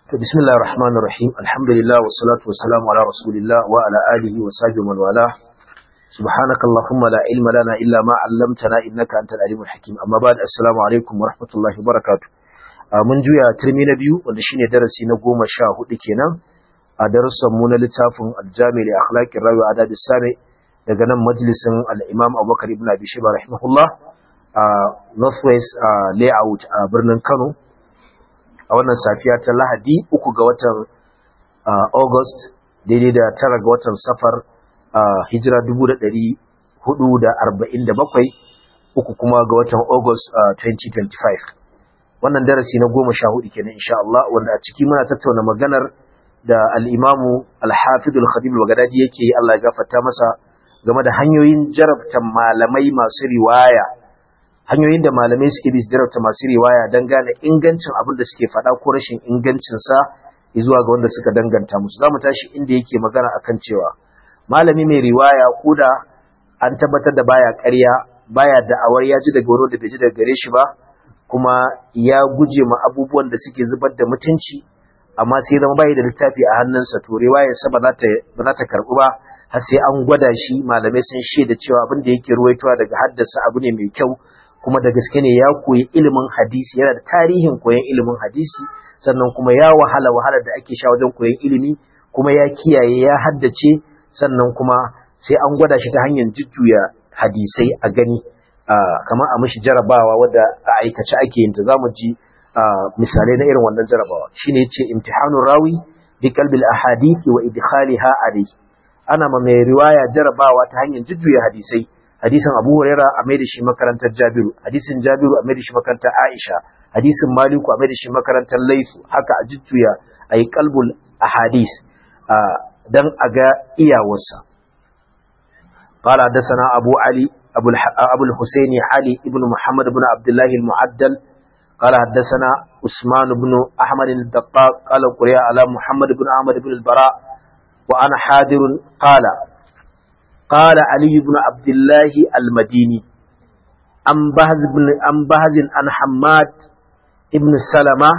bismillah ar-rahman ar-rahim alhamdulillah wa salatu wa salamu ala rasulillah wa ala alihi wa sahbihi man wala subhanaka allahumma la ilma lana illa ma 'allamtana innaka antal alimul hakim amma ba'd assalamu alaikum wa rahmatullahi wa barakatuh mun juya turmi na biyu wanda shine darasi na goma sha hudu kenan a darussan mu na littafin al-jami li akhlaqir rawi adab sami daga nan majalisin al-imam Abubakar ibn Abi Shayba rahimahullah a Northwest layout a birnin Kano a wannan safiya ta Lahadi uku ga watan August daidai da tara ga watan Safar hijira 1447 uku kuma ga watan August 2025 wannan darasi na goma sha hudu kenan insha Allah wanda a ciki muna tattauna maganar da al-Imamu al-Hafidh al-Khatib al-Baghdadi yake Allah ya gafarta masa game da hanyoyin jarabta malamai masu riwaya hanyoyin da malamai suke bi su jarabta masu riwaya don gane ingancin abin da suke faɗa ko rashin ingancinsa zuwa ga wanda suka danganta musu za mu tashi inda yake magana akan cewa malami mai riwaya ko da an tabbatar da baya ƙarya baya da'awar ya ji daga wani da bai ji daga gare shi ba kuma ya guje ma abubuwan da suke zubar da mutunci amma sai zama bai da littafi a hannunsa to riwayar sa ba za ta karɓu ba har sai an gwada shi malamai sun shaida cewa abin da yake ruwaitowa daga haddasa abu ne mai kyau kuma da gaske ne ya koyi ilimin hadisi yana da tarihin koyon ilimin hadisi sannan kuma ya wahala wahalar da ake sha wajen koyon ilimi kuma ya kiyaye ya haddace sannan kuma sai an gwada shi ta hanyar jujjuya hadisai a gani kamar a mishi jarabawa wadda a aikace ake yin ta zamu ji misalai na irin wannan jarabawa shine yace imtihanur rawi bi qalbil ahadith wa idkhaliha alayhi ana ma mai riwaya jarabawa ta hanyar jujjuya hadisai hadisin Abu Huraira a mai da shi makarantar Jabiru hadisin Jabiru a mai da shi makarantar Aisha hadisin Maliku a mai da shi makarantar Laifu haka a jujjuya ayi qalbul ahadith dan a ga iyawarsa قال حدثنا أبو علي أبو, الح... أبو الحسين علي بن محمد بن عبد الله المعدل قال حدثنا عثمان بن أحمد الدقاق قال قرئ على محمد بن أحمد بن البراء وأنا حاضر قال قال علي بن عبد الله المديني أم بهز بن أم بهز عن حماد ابن سلمة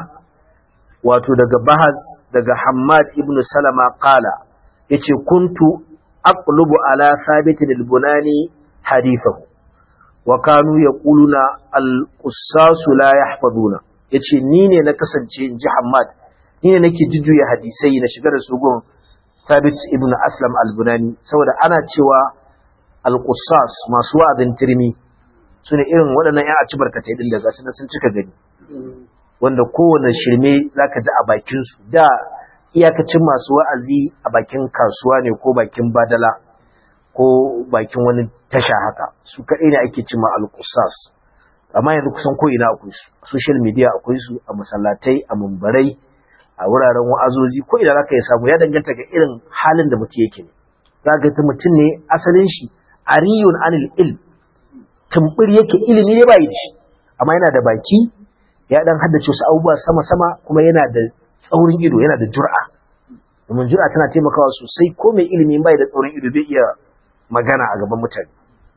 wato daga bahaz daga Hammad ibn Salama qala yace kuntu aqlubu ala thabit al-bunani hadithahu wa kanu yaquluna al-qussas la yahfazuna yace ni ne na kasance inji Hammad ni ne nake jujjuya hadisai na shiga da su gun Thabit ibn Aslam al-Bunani saboda ana cewa al-Qussas masu wa'azin tirmi sune irin waɗannan ƴan aci barkatai din daga sun sun cika gani wanda kowane shirme zaka ji a bakin su da iyakacin masu wa'azi a bakin kasuwa ne ko bakin badala ko bakin wani tasha haka su kaɗai ne ake cima al-Qussas amma yanzu kusan ko ina akwai su social media akwai su a masallatai a mumbarai a wuraren wa'azozi ko idan aka yi samu ya danganta ga irin halin da mutum yake ne za ga ta mutum ne asalin shi ariyun anil il tumbur yake ilimi ne bai da shi amma yana da baki ya dan haddace wasu abubuwa sama sama kuma yana da tsaurin ido yana da jur'a domin jur'a tana taimakawa sosai ko mai ilimi bai da tsaurin ido zai iya magana a gaban mutane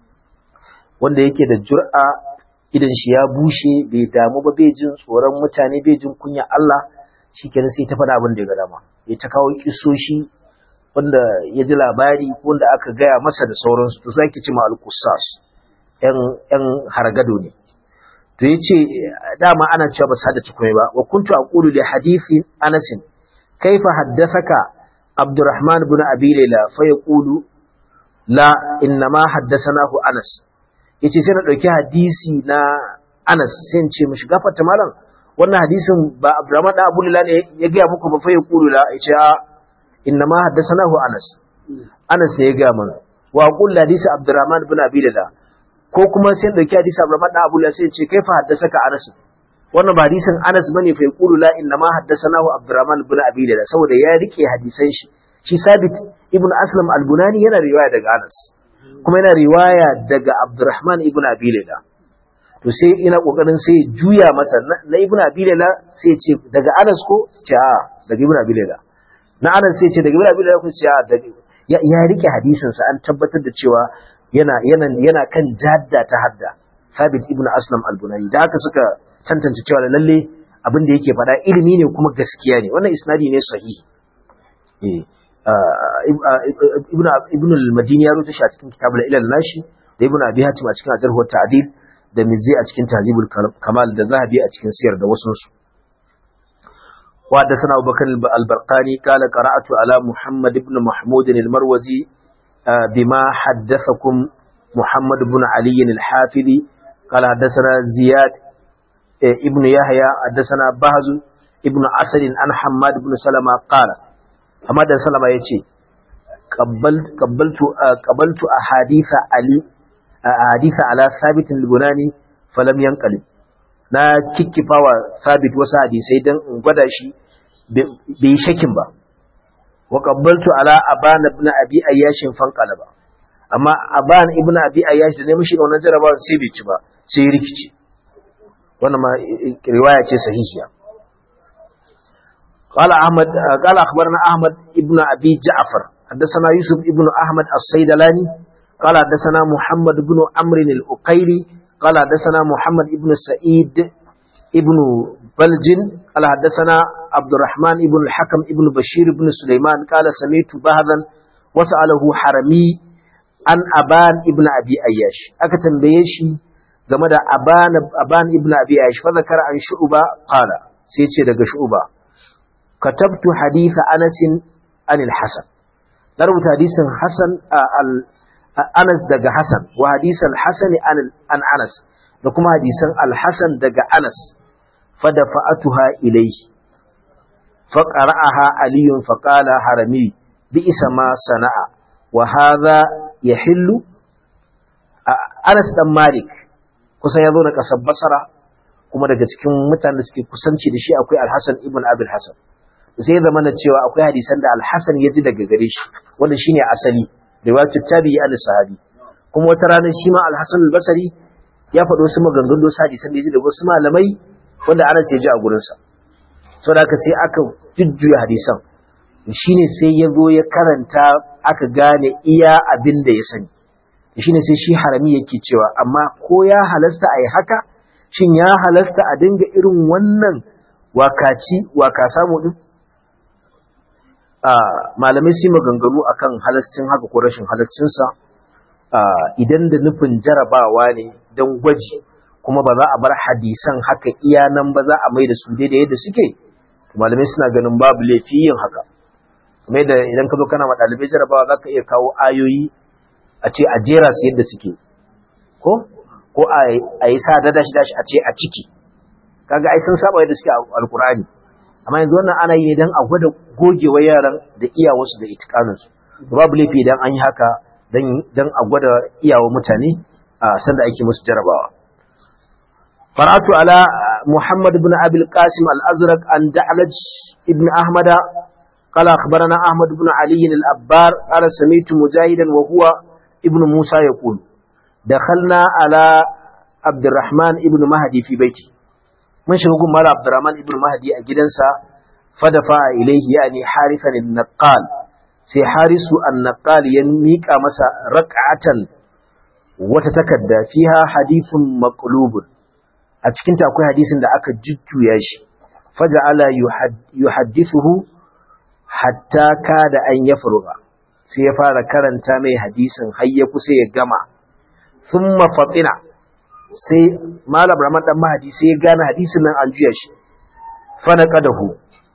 wanda yake da jur'a idan shi ya bushe bai damu ba bai jin tsoron mutane bai jin kunya Allah shi kenan sai ta faɗa abin da ya ga dama ya ta kawo kisoshi wanda ya ji labari ko wanda aka gaya masa da sauransu to sai ki ci ma al-qussas yan yan hargado ne to yace dama ana cewa ba su haddace komai ba wa kuntu aqulu li hadithi Anas kaifa haddathaka Abdurrahman ibn Abi Layla fa yaqulu la inna ma haddathanahu Anas yace sai na dauki hadisi na Anas sai in ce mishi gafarta malam wannan hadisin ba Abdurrahman da Abu Lila ne ya gaya muku ba fa ya kulu la ya ce a inna ma haddathanahu Anas Anas ne ya gaya mana wa qul hadisi Abdurrahman ibn Abi Lila ko kuma sai dauki hadisi Abdurrahman da Abu Lila sai ya ce kaifa haddasaka Anas wannan ba hadisin Anas bane fa ya kulu la inna ma haddathanahu Abdurrahman ibn Abi Lila saboda ya rike hadisan shi shi Sabit ibn Aslam al-Bunani yana riwaya daga Anas kuma yana riwaya daga Abdurrahman ibn Abi Lila to sai ina kokarin sai juya masa na ibn abilela sai ce daga anas ko ce a daga ibn abilela na anas sai ce daga ibn abilela ko ce a daga ya, ya rike hadisin sa an tabbatar da cewa yana yana yana kan jadda ta hadda sabit ibn aslam al-bunani da haka suka tantance cewa lalle abin da yake faɗa ilimi ne kuma gaskiya ne wannan isnadi ne sahihi eh ibn ibn al-madini ya rubuta shi a cikin kitabul ilal nashi da ibn abi hatim a cikin ajarh wa ta'dil da mizzi a cikin tahzibul kamal da zahabi a cikin siyar da wasu su wa da sana abubakar al-barqani qala qara'atu ala muhammad ibn mahmud al-marwazi bima haddathakum muhammad ibn ali al-hafidi qala haddathana ziyad ibn yahya haddathana bahz ibn asad an hammad ibn salama qala hammad ibn salama yace qabbaltu qabbaltu ahadith ali ahadith ala sabit al-bunani falam yanqalib na kikkifawa sabit wasu hadisai dan in gwada shi bai shakin ba wa qabbaltu ala abana ibn abi ayyash fanqala ba amma aban ibn abi ayyash da ne mishi wannan jarabawa sai bai ci ba sai rikici wannan ma riwaya ce sahihiya قال أحمد قال أخبرنا أحمد ابن أبي جعفر حدثنا يوسف ابن أحمد الصيدلاني قال حدثنا محمد بن عمرو الأقيلي قال حدثنا محمد ابن سعيد ابن بلج قال حدثنا عبد الرحمن ابن الحكم ابن بشير ابن سليمان قال سمعت بهذا وسأله حرمي عن أبان ابن أبي أياش أكتم بيشي game da aban aban ibn abi aish fa zakara an shu'ba qala sai ce daga shu'ba katabtu hadith anas an al-hasan na rubuta hadisin hasan anas daga hasan wa hadisan hasan an anas da kuma hadisan al-hasan daga anas fa dafa'atuha ilayhi fa qara'aha aliyun fa qala harami bi isa ma sana'a wa hadha yahillu anas dan malik kusan ya zo da ƙasar basara kuma daga cikin mutanen da suke kusanci da shi akwai alhassan ibn abil hassan sai zama na cewa akwai hadisan da alhassan ya ji daga gare shi wanda shine asali riwayatu tabi'i an sahabi kuma wata rana shi ma alhassan albasari ya faɗo wasu maganganu wasu hadisan da ya ji daga wasu malamai wanda anas ya ji a gurinsa saboda haka sai aka jujjuya hadisan shine sai ya zo ya karanta aka gane iya abin da ya sani shine sai shi harami yake cewa amma ko ya halasta a yi haka shin ya halasta a dinga irin wannan wakaci waka samu din malamai su maganganu akan halascin haka ko rashin halascinsa idan da nufin jarabawa ne don gwaji kuma ba za a bar hadisan haka iya nan ba za a mai da su daidai yadda suke malamai suna ganin babu laifi yin haka kuma da idan ka zo kana ma ɗalibai jarabawa za ka iya kawo ayoyi a ce a jera su yadda suke ko ko a yi sa dashi dashi a ce a ciki kaga ai sun saba yadda suke a alkurani amma yanzu wannan ana yi dan a gwada gogewa yaran da iyawarsu da itikaninsu babu laifi idan an yi haka dan a gwada iyawa mutane a sanda ake musu jarabawa faratu ala muhammad ibn abil qasim al-azraq an da'laj ibn ahmada قال أخبرنا أحمد بن علي الأبار قال سميت مجاهدا وهو ابن موسى يقول دخلنا على عبد الرحمن ابن مهدي في بيتي من شغل مال عبد الرحمن ابن مهدي أجدنسا فدفع إليه يعني حارثا النقال سي حارس النقال ينميك مسا ركعة وتتكدى فيها حديث مقلوب أتكنت أقول حديث دا أكا ججو ياشي فجعل يحدثه حتى كاد أن يفرغ sai ya fara karanta mai hadisin har ya kusa ya gama sun mafaɗina sai malam ramar ɗan mahadi sai ya gane hadisin nan an juya shi fana ƙadahu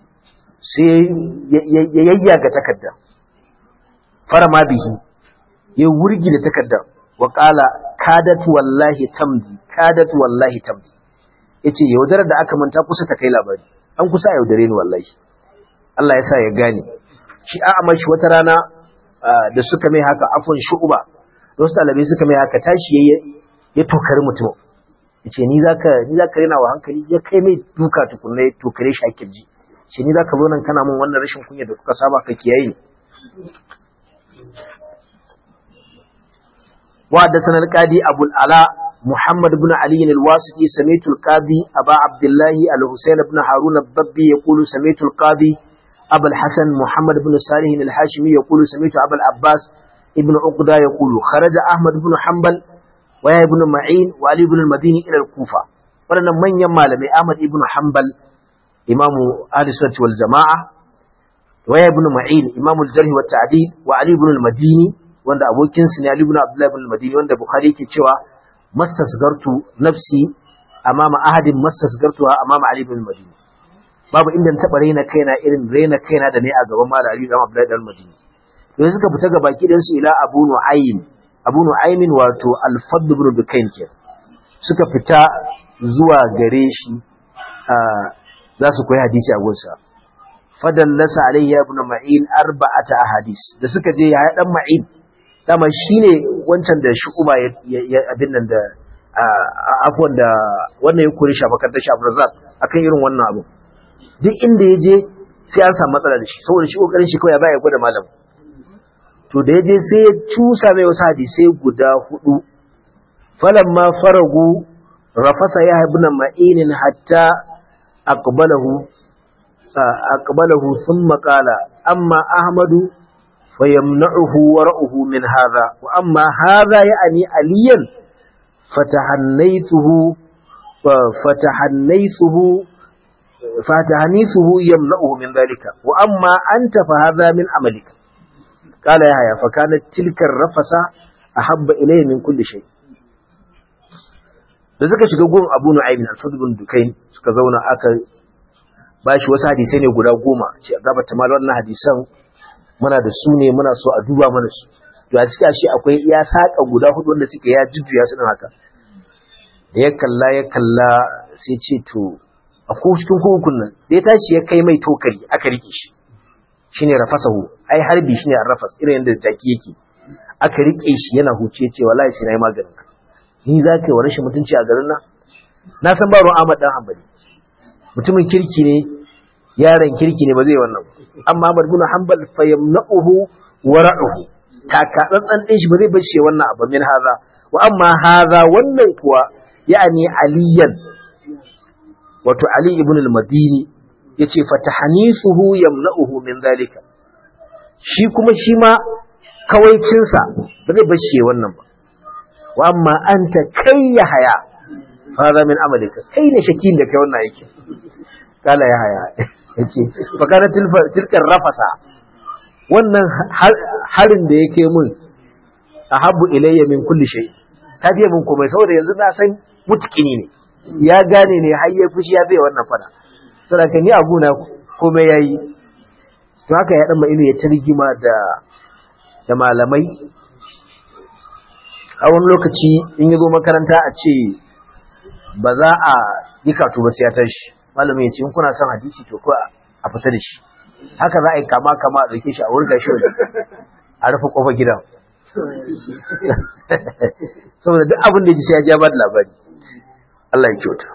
sai ya yayyaga takarda fara ma bihi ya wurgi da takarda wa ƙala kadat wallahi tamdi kadat wallahi tamdi ya ce yaudarar da aka manta kusa ta kai labari an kusa yaudare ni wallahi Allah ya sa ya gane shi a amashi wata rana da suka mai haka afon shu'uba da wasu ɗalibai suka mai haka tashi ya tokari mutum ya ce ni za ka rina wa hankali ya kai mai duka tukunna ya tokare shi a kirji ce ni za ka zo nan kana mun wannan rashin kunya da kuka saba ka kiyaye ni wa da sanar kadi abul ala محمد بن علي الواسطي سميت القاضي أبا عبد الله الحسين بن هارون الضبي يقول سميت القاضي أبا الحسن محمد بن صالح الحاشمي يقول سمعت أبا العباس ابن عقدة يقول خرج أحمد بن حنبل ويا ابن معين وعلي بن المديني إلى الكوفة ولنا من يمال من أحمد بن حنبل imamu ahli sunnati wal jama'a wa ibn ma'in imamu al-jarh wa ta'dil wa ali ibn al-madini wanda abokin sa ne ali ibn abdullah ibn al-madini wanda bukhari yake cewa mastasgartu nafsi amama ahadin mastasgartuha amama ali ibn al-madini babu inda na taba raina kaina irin raina kaina da ne a gaban malam ali ibn abdullah ibn al-madini yanzu suka fita ga baki dan su ila abu nu'aym abu nu'aymin wato al-fadl ibn dukayn ke suka fita zuwa gare shi za su koyi hadisi a gunsa fadallasa alayya ibn ma'in arba'ata ahadis da suka je ya dan ma'in dama shine wancan da shu'uba ya abin nan da afwan da wannan ya kore shi a makarantar shi Abdurrazzaq akan irin wannan abu duk inda ya je sai an samu matsala da shi saboda shi kokarin shi kawai ba ya gwada malam to da ya je sai ya cusa mai wasu hadisai guda hudu falamma faragu rafasa ya ibn ma'inin hatta aqbalahu aqbalahu thumma qala amma ahmadu fayamna'uhu wara'uhu min hadha wa amma hadha ya'ni aliyan fatahannaytuhu fatahannaytuhu fatahannaytuhu yamna'uhu min dhalika wa amma anta fa hadha min amalika قال يحيى فكانت تلك الرفسة أحب إليه من كل شيء da suka shiga gun Abu Nu'aym al-Fadl bin Dukayn suka zauna aka bashi wasu hadisai ne guda goma ce gaba ta mal wannan hadisan muna da su ne muna so a duba mana su to a cikin shi akwai ya saka guda hudu wanda suke ya jujjuya su din haka da ya kalla ya kalla sai ce to a ko cikin hukun nan da ya tashi ya kai mai tokari aka rike shi shine rafasahu ai harbi shine arrafas irin yadda jaki yake aka rike shi yana huce ce wallahi sai nayi maganin ka ni za ka yi wa rashin mutunci a garin nan na san ba ruwan Ahmad dan Hanbali mutumin kirki ne yaron kirki ne ba zai wannan amma Ahmad bin Hanbal fa yamna'uhu wa ra'uhu taka tsantsan din shi ba zai bace wannan abu min haza wa amma haza wannan kuwa ya'ani aliyan wato Ali ibn al-Madini yace fatahanisuhu yamna'uhu min zalika shi kuma shi ma kawaicinsa ba zai bace wannan ba wa amma anta kai ya haya fara min amalika kai ne shakin da kai wannan yake kala ya haya yace fakana tilkar rafasa wannan harin da yake mun ahabbu ilayya min kulli shay ta biya mun komai saboda yanzu na san mutkini ne ya gane ne har ya fushi ya zai wannan fada saboda ni abu na komai yayi to haka ya dan ilu ya targima da da malamai a wani lokaci in yi zo makaranta a ce ba za a yi katu ba sai ya tashi malamin ya ce in kuna son hadisi to ko a fita da shi haka za a yi kama kama a ɗauke shi a wurga shi waje a rufe ƙofar gidan saboda duk abin da ya ji sai ya ja ba da labari Allah ya kyauta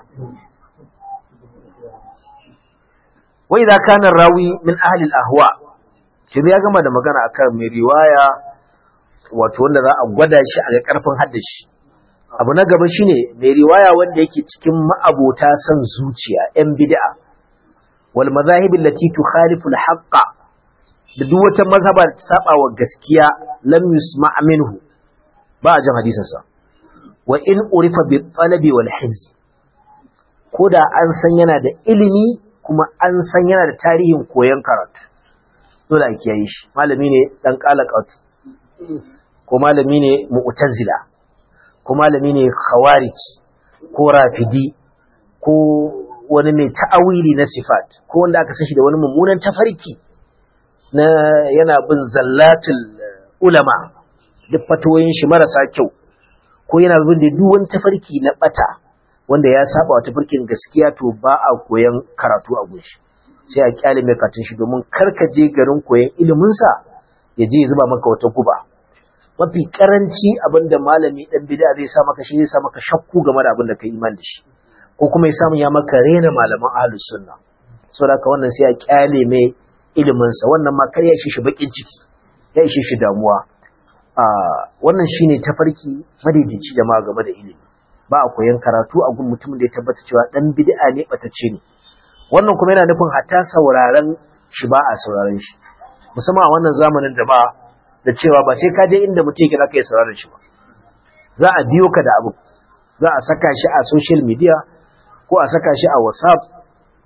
wa idza kana rawi min ahli al-ahwa shi ya gama da magana akan mai riwaya wato wanda za a gwada shi a ga karfin haddashi abu na gaba shine mai riwaya wanda yake cikin ma'abota san zuciya yan bid'a wal madahib allati tukhalifu al haqqa da duk wata mazhaba da saba wa gaskiya lam yusma' minhu ba a jin hadisin sa wa in urifa bi talabi wal hizz koda an san yana da ilimi kuma an san yana da tarihin koyon karatu dole a kiyaye shi malami ne dan qalaqat ko malami ne mu'tazila ko malami ne khawarij ko rafidi ko wani mai ta'awili na sifat ko wanda aka san shi da wani mummunan tafarki na yana bin zallatul ulama duk fatoyin shi marasa kyau ko yana bin da duk wani tafarki na bata wanda ya saba wa tafarkin gaskiya to ba a koyan karatu a gunshi sai a kyale mai katin shi domin karka je garin koyan ilimin sa ya je ya zuba maka wata guba mafi karanci abinda malami dan bid'a zai sa maka shi zai sa maka shakku game da abin da kai iman da shi ko kuma ya samu ya maka rena malaman ahlus sunna saboda haka wannan sai ya kyale mai ilimin sa wannan ma kar ya ishe shi bakin ciki ya ishe shi damuwa a wannan shine tafarki madaidaici da ma game da ilimi ba a koyan karatu a gun mutumin da ya tabbata cewa dan bid'a ne batacce ne wannan kuma yana nufin hatta sauraron shi ba a sauraron shi musamman a wannan zamanin da ba da cewa ba sai ka je inda mutum yake zaka yi sauraron shi ba za a biyo ka da abu za a saka shi a social media ko a saka shi a whatsapp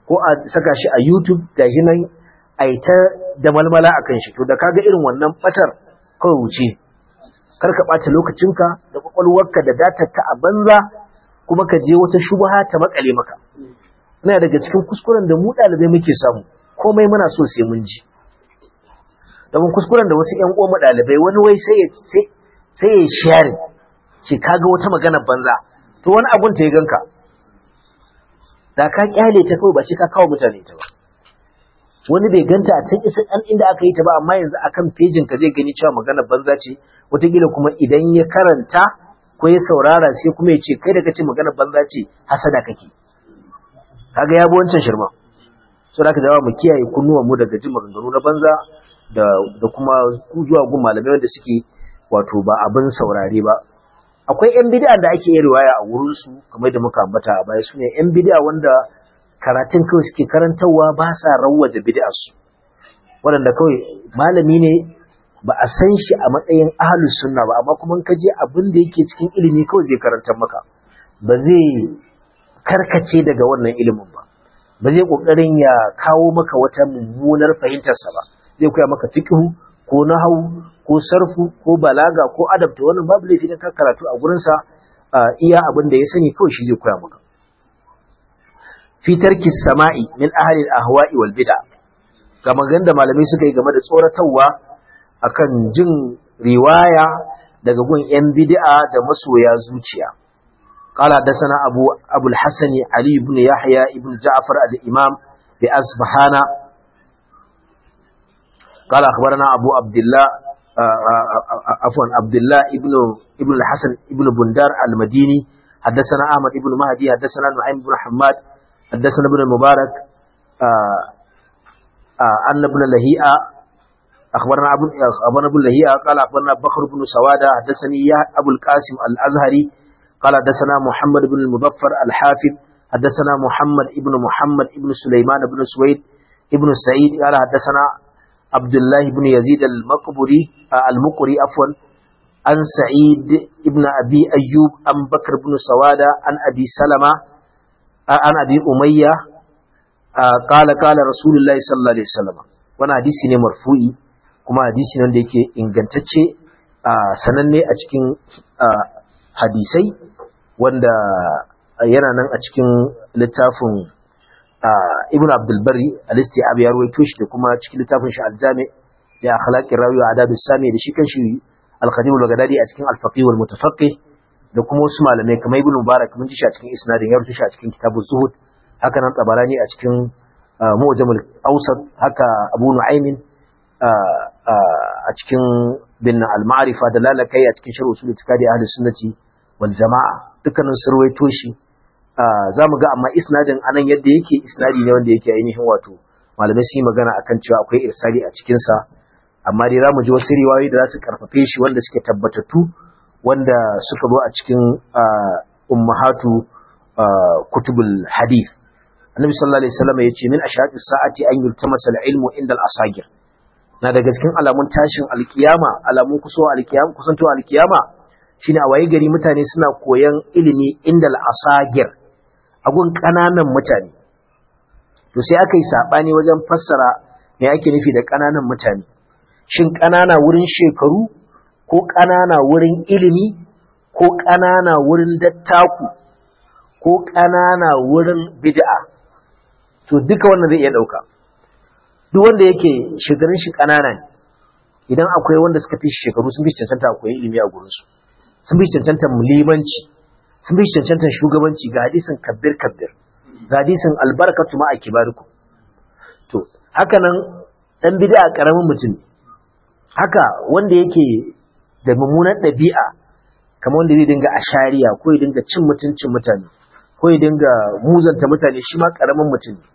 ko a saka shi a YouTube gashi nan a yi ta da malmala a kan shi to da kaga irin wannan batar kawai wuce kar ka ɓata lokacinka da kwakwalwarka da datarka a banza kuma ka je wata shubha ta makale maka ina daga cikin kuskuren da mu ɗalibai muke samu komai muna so sai mun ji domin kuskuren da wasu ƴan uwan ɗalibai wani wai sai ya sai ya share ce kaga wata magana banza to wani abun ta ya ganka da ka kyale ta kawai ba shi ka kawo mutane ta ba wani bai ganta a can isa an inda aka yi ta ba amma yanzu akan pejin ka zai gani cewa magana banza ce wataƙila kuma idan ya karanta ko ya saurara sai kuma ya ce kai da kace magana banza ce hasada kake kaga ya bi wancan shirma so da ka jawa mu kiyaye kunnuwan mu daga jin maganganu na banza da da kuma zuwa gun malamai wanda suke wato ba abin saurare ba akwai yan bid'a da ake yi riwaya a wurin su kamar da muka ambata a baya sune yan bid'a wanda karatun kawai suke karantarwa ba sa rawwaje bid'a su waɗanda kawai malami ne ba a san shi a matsayin ahlus sunna ba amma kuma ka je abin da yake cikin ilimi kawai zai karantar maka ba zai karkace daga wannan ilimin ba ba zai kokarin ya kawo maka wata mummunar fahimtarsa ba zai koya maka fiqhu ko nahwu ko sarfu ko balaga ko adab to wannan babu laifi ka karatu a gurin sa iya abin da ya sani kawai shi zai koya maka fi tarki sama'i min ahli al-ahwa'i wal bid'a ga magan da malamai suka yi game da tsoratarwa akan jin riwaya daga gun yan bid'a da masoya zuciya قال حدثنا أبو أبو الحسن علي بن يحيى بن جعفر الإمام بأصبحان قال أخبرنا أبو عبد الله عفوا عبد الله ابن ابن الحسن ابن بندار المديني حدثنا أحمد بن مهدي حدثنا نعيم بن حماد حدثنا ابن المبارك أن ابن لهيئة أخبرنا أبو أخبرنا ابن لهيئة قال أخبرنا بكر بن سوادة حدثني أبو القاسم الأزهري قال حدثنا محمد بن المظفر الحافظ حدثنا محمد ابن محمد ابن سليمان بن سويد ابن سعيد قال حدثنا عبد الله بن يزيد المقبري المقري عفوا عن سعيد ابن أبي أيوب عن بكر بن سوادة عن أبي سلمة عن أبي أمية قال قال رسول الله صلى الله عليه وسلم وانا حديثي ne marfu'i kuma hadisi ne da yake ingantacce sananne a cikin hadisai wanda yana nan a cikin littafin ibn abdulbari al-istiab ya ruwaito shi da kuma cikin littafin shi al-jami da akhlaqir rawi wa adab sami da shi kanshi al-qadim al-baghdadi a cikin al-faqih wal mutafaqqih da kuma wasu malamai kamar ibn mubarak mun ji shi a cikin isnadin ya ruwaito shi a cikin kitabuz zuhud haka nan tabarani a cikin mu'jam al-awsat haka abu nu'aymin a cikin bin al-ma'rifa da lalakai a cikin sharh usul itikadi ahli sunnati wal jama'a dukkanin su ruwaito shi za mu ga amma isnadin anan yadda yake isnadi ne wanda yake ainihin wato malamai su yi magana akan cewa akwai irsali a cikinsa amma dai za mu ji wasu riwayoyi da za su karfafe shi wanda suke tabbatattu wanda suka zo a cikin ummahatu kutubul hadith annabi sallallahu alaihi wasallam yace min ashaqis sa'ati an yultamasa al-ilmu inda al-asagir na daga cikin alamun tashin alkiyama alamun kuso alkiyama kusanto alkiyama shine a waye gari mutane suna koyan ilimi inda al-asagir a gun kananan mutane to sai aka yi sabani wajen fassara me ake nufi da kananan mutane shin kanana wurin shekaru ko kanana wurin ilimi ko kanana wurin dattaku ko kanana wurin bid'a to duka wannan zai iya dauka duk wanda yake shekarun shi kanana ne idan akwai wanda suka fi shekaru sun fi cancanta akwai ilimi a gurinsu sun fi cancanta limanci sun fi cancanta shugabanci ga hadisin kabbir kabbir ga hadisin albarkatu ma a kibariku to haka nan dan bid'a karamin mutum ne haka wanda yake da mummunar ɗabi'a kamar wanda zai dinga ashariya ko ya dinga cin mutuncin mutane ko ya dinga muzanta mutane shi ma karamin mutum ne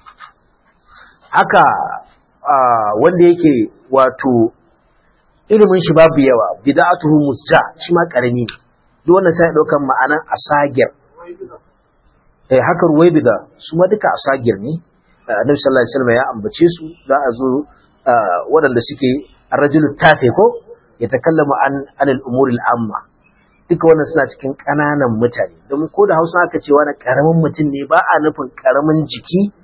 haka wanda yake wato ilimin shi babu yawa bid'atuhu musja shi ma karami ne duk wannan sai daukan ma'anan asagir eh haka ruwaibida su ma duka asagir ne annabi sallallahu alaihi wasallam ya ambace su za a zo waɗanda suke arrajulu tafe ko ya takallamu an anil umuril amma duka wannan suna cikin ƙananan mutane domin ko da Hausa aka ce wani karamin mutum ne ba a nufin karamin jiki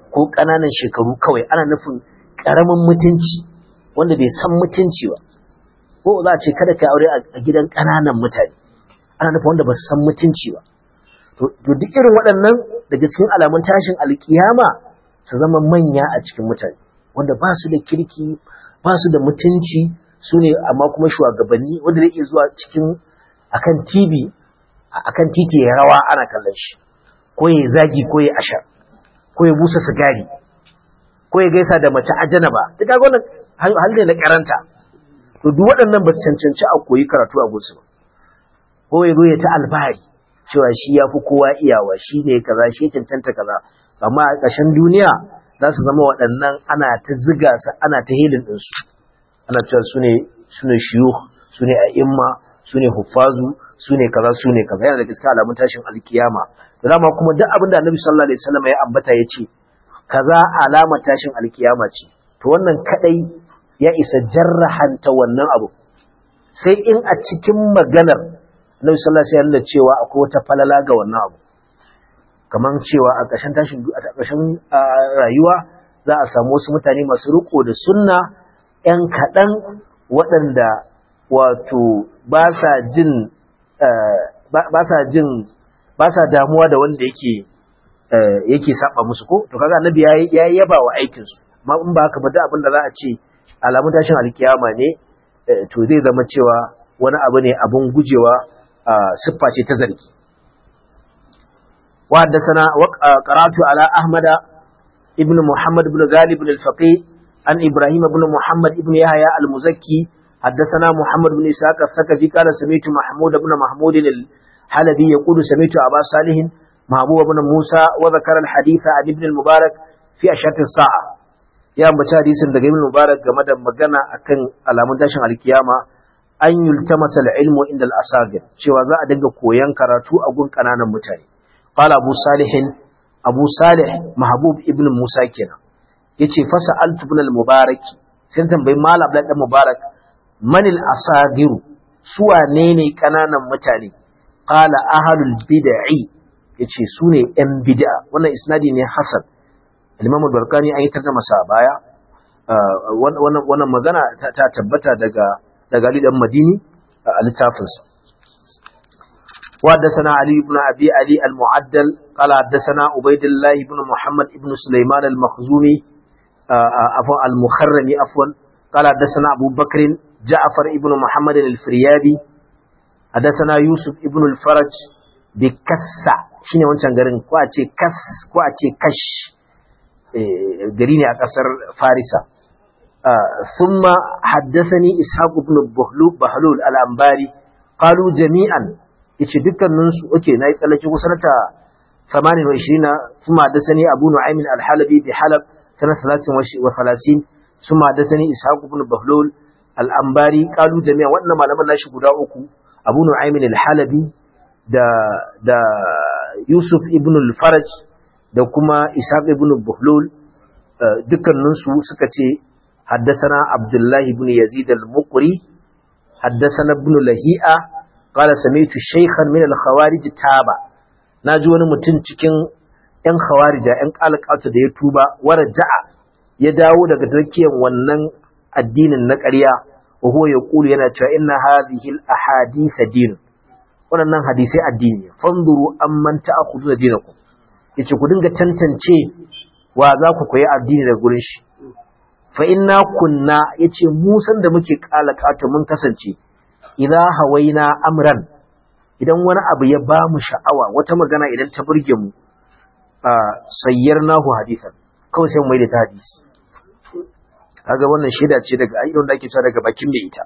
ko ƙananan shekaru kawai ana nufin ƙaramin mutunci wanda bai san mutunci ba ko za a ce kada ka aure a gidan ƙananan mutane ana nufin wanda ba su san mutunci ba to duk irin waɗannan daga cikin alamun tashin alkiyama su zama manya a cikin mutane wanda ba su da kirki ba su da mutunci su ne amma kuma shugabanni wanda zai iya zuwa cikin akan TV akan titi ya rawa ana kallon shi ko ya zagi ko ya ashar ko ya busa sigari ko ya gaisa da mace ajana ba duk kaga wannan hal ne na karanta to duk waɗannan ba su cancanci a koyi karatu a gusu ba ko ya zo ya ta albari cewa shi ya fi kowa iyawa shi ne kaza shi ya cancanta kaza amma a ƙarshen duniya za su zama waɗannan ana ta ziga su ana ta hilin ɗinsu ana cewa su ne su ne shiyu su ne a'imma su ne huffazu su ne kaza su ne kaza yana da gaskiya alamun tashin alkiyama da dama kuma duk abin da annabi sallallahu alaihi wasallam ya ambata ya ce kaza alama tashin alkiyama ce to wannan kadai ya isa jarrahanta wannan abu sai in a cikin maganar annabi sallallahu alaihi wasallam cewa akwai wata falala ga wannan abu kamar cewa a ƙarshen tashin a ƙarshen rayuwa za a samu wasu mutane masu riko da sunna ‘yan kaɗan waɗanda wato ba sa jin ba sa jin ba sa damuwa da wanda yake yake saba musu ko to kaga annabi ya yaba wa aikin su amma in ba haka ba da abin da za a ce alamun tashin alkiyama ne to zai zama cewa wani abu ne abun gujewa siffa ce ta zargi وحدثنا قرأت على أحمد ابن محمد بن غالب الفقيه عن إبراهيم بن محمد بن يحيى المزكي حدثنا محمد بن إسحاق الثقفي قال سمعت محمود بن محمود الحلبي يقول سمعت أبا صالح محبوب بن موسى وذكر الحديث عن ابن المبارك في أشهر الساعة يا مبتا حديث daga ibn mubarak game da magana akan alamun tashin alkiyama an yultamasa al-ilmu inda al-asagir cewa za a dinga koyan karatu a gun kananan mutane qala abu salih abu salih mahbub ibn musa kenan yace fasa altu ibn al-mubarak sai tambayi malam abdul dan mubarak manil asagiru su wane ne kananan mutane qala ahlul bid'i yace su ne yan bid'a wannan isnadi ne hasan al-imam al-barkani an yi tarjuma sa baya wannan wannan magana ta tabbata daga daga Ali dan Madini a littafinsa وحدثنا علي بن أبي علي المعدل قال حدثنا عبيد الله بن محمد بن سليمان المخزومي عفوا المخرمي عفوا قال حدثنا أبو بكر جعفر بن محمد الفريابي حدثنا يوسف بن الفرج بكسا shine wancan garin ko a ce kas ko a ce kash gari ne a kasar farisa thumma haddathani ishaq ibn bahlul al-anbari qalu jami'an yace dukkanin su okay nayi tsallake ku sanata 28 thumma haddathani abu nu'aym al-halabi bi halab sanata 33 thumma haddathani ishaq ibn bahlul al-anbari qalu jami'an wannan malaman nashi guda uku abu nu'aym al-halabi da da yusuf ibn al-faraj da kuma ishaq ibn bahlul dukkanin su suka ce حدثنا عبد الله بن يزيد المقري حدثنا ابن لهيئة قال سمعت شيخا من الخوارج تابا naji wani mutum cikin ‘yan khawarija ‘yan ƙalƙata da ya tuba wara ja'a ya dawo daga tarkiyar wannan addinin na ƙarya wa huwa ya ƙulu yana cewa inna hadhihi al-ahadith din waɗannan hadisai addini fanzuru amman ta'khudhu dinakum yace ku dinga tantance wa za ku koyi addini daga gurin shi fa inna kunna yace mu san da muke kalakata mun kasance idza hawaina amran idan wani abu ya ba mu sha'awa wata magana idan ta burge mu sayyarnahu hadithan kawai sai mu mai da ta hadisi kaga wannan shaida ce daga ayyukan da ake cewa daga bakin mai ita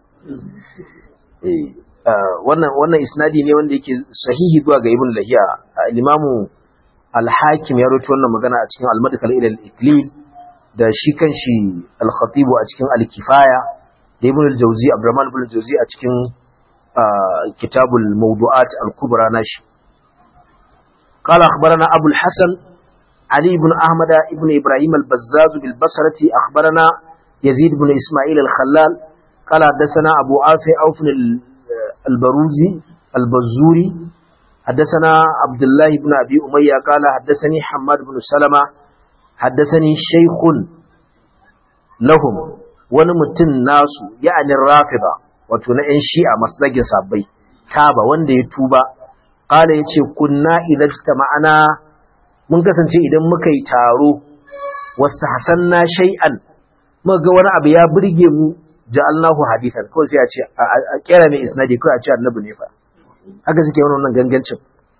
eh wannan wannan isnadi ne wanda yake sahihi zuwa ga ibn lahiya al-imamu al-hakim ya rawaito wannan magana a cikin al-madkhal ila al-iklil da shi kanshi al-khatib a cikin al-kifaya da ibn al-jawzi abdurrahman ibn al-jawzi a cikin kitabul mawdu'at al-kubra nashi قال أخبرنا أبو الحسن علي بن أحمد بن إبراهيم البزاز بالبصرة أخبرنا يزيد بن إسماعيل الخلال قال حدثنا أبو عافي أوف البروزي البزوري حدثنا عبد الله بن أبي أمية قال حدثني حماد بن سلمة haddasani shaykhun lahum wani mutum nasu ya'anin rafida wato na 'yan shi'a masu zage sabbai taba wanda ya tuba ƙala ya ce kunna idan ta ma'ana mun kasance idan muka yi taro wasu hasanna shay'an muka ga wani abu ya burge mu ja'alnahu hadithan kawai sai a ce a kera mai isnadi kawai a ce annabi ne fa haka suke wannan gangancin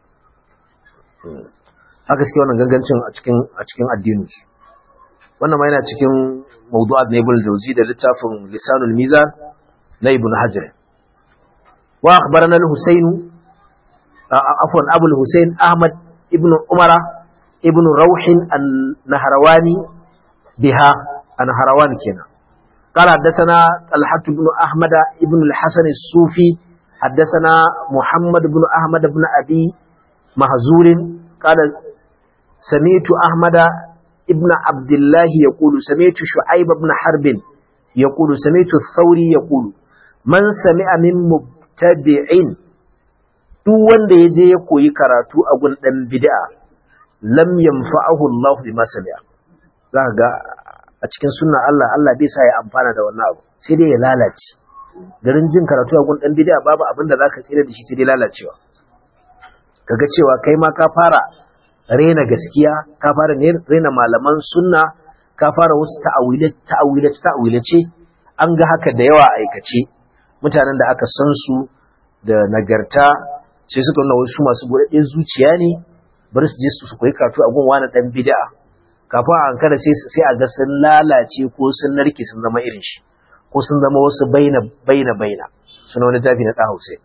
haka suke wannan gangancin a cikin a cikin addinin su wannan ma yana cikin mawdu'at na ibn jawzi da littafin lisanul mizan na ibn hajar wa akhbarana al-husayn afwan abu al-husayn ahmad ibn umara ibn rawh an-nahrawani biha an-nahrawan kenan قال حدثنا طلحة بن أحمد بن الحسن الصوفي حدثنا محمد بن أحمد بن أبي مهزور قال سمعت أحمد ابن عبد الله يقول سمعت شعيب بن حرب يقول سمعت الثوري يقول من سمع من مبتدع duk wanda ya je ya koyi karatu a gun ɗan bid'a lam yanfa'ahu Allah bima sami'a za ga a cikin sunna Allah Allah bai sa ya amfana da wannan abu sai dai ya lalace garin jin karatu a gun ɗan bid'a babu abin da zaka tsira da shi sai dai lalacewa kaga cewa kai ma ka fara rena gaskiya ka fara rena malaman sunna ka fara wasu ta'awilace ta'awilace an ga haka da yawa aikace mutanen da aka san su da nagarta sai suka nuna wasu masu buɗaɗɗe zuciya ne bari su je su koyi karatu a gun wani ɗan bid'a kafin a hankala sai sai a ga sun lalace ko sun narke sun zama irin shi ko sun zama wasu baina baina baina suna wani tafi na ɗan Hausa